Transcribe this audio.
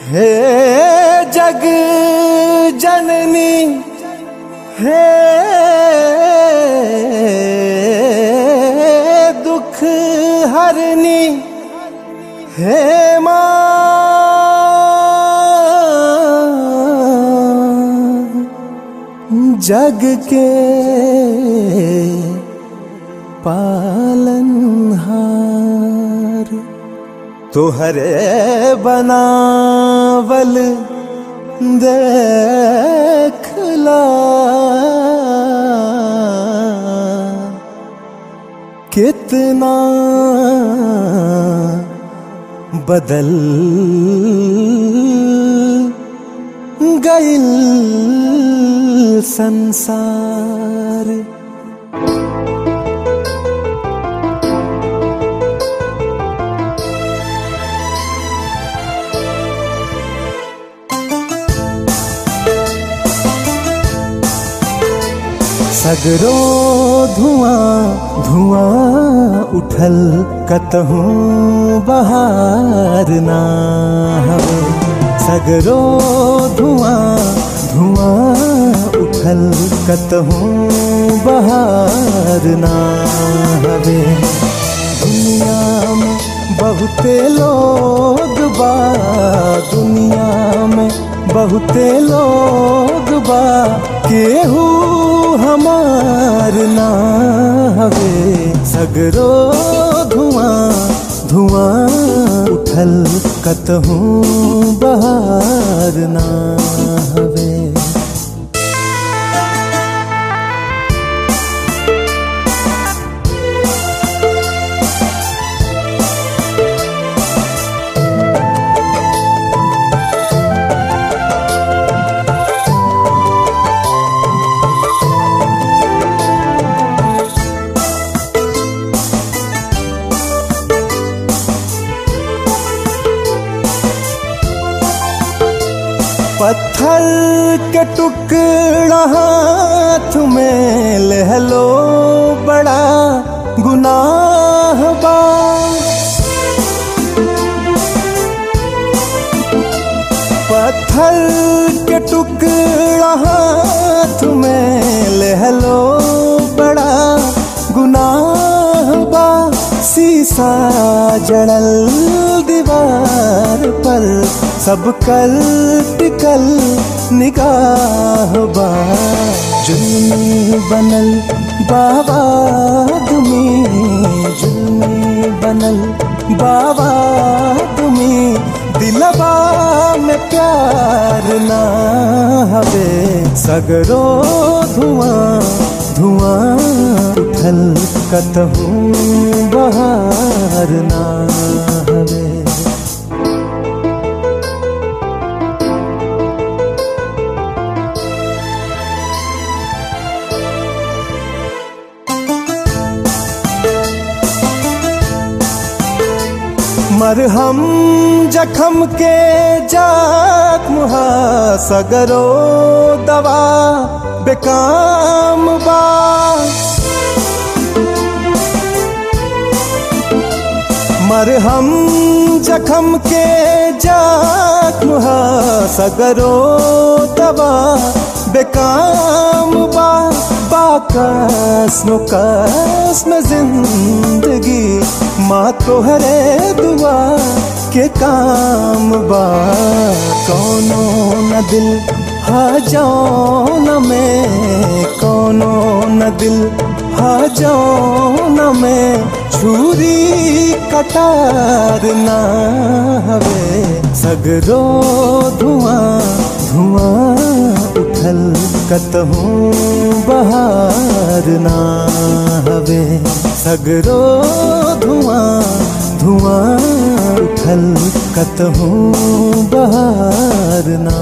हे जग जननी हे दुख हरनी हे माँ जग के पालनहार तोहरे बनावल देखला कितना बदल गइल संसार सगरो धुआं धुआं उठल कतहूँ बहार ना हवे सगरो धुआं धुआं उठल कतहूँ बहार ना हवे दुनिया में बहुते लोग बा दुनिया में बहुते लोग बा केहू हमार ना हवे सगरो धुआं धुआं उठल कतहूँ बहार ना हवे पत्थर के टुकड़ा हाथ में ले लो बड़ा गुनाह बा पत्थर के टुकड़ा हाथ में ले लो बड़ा गुनाह बा शीशा जड़ल दीवार पर सब कल टिकल निगाह बा जुल्मी बनल बाबा तुमी जुल्मी बनल बाबा तुमी दिलबा में प्यार ना हवे सगरो धुआं धुआं उठल कतहूँ बहार ना हवे मरहम जखम के जख्म हा सगरो दवा बेकाम बा मरहम जखम के जख्म हा सगरो दवा बेकाम बा बाकस्म कसम जिंदगी माँ तोहरे दुआ के काम बा कौनो न दिल हा जौन में कौनो न दिल हा जौन में छुरी कटार ना हवे सगरो धुआं धुआं उठल कतहूँ बहार ना हवे सगरो धुआं धुआं उठल कतहूँ बहार ना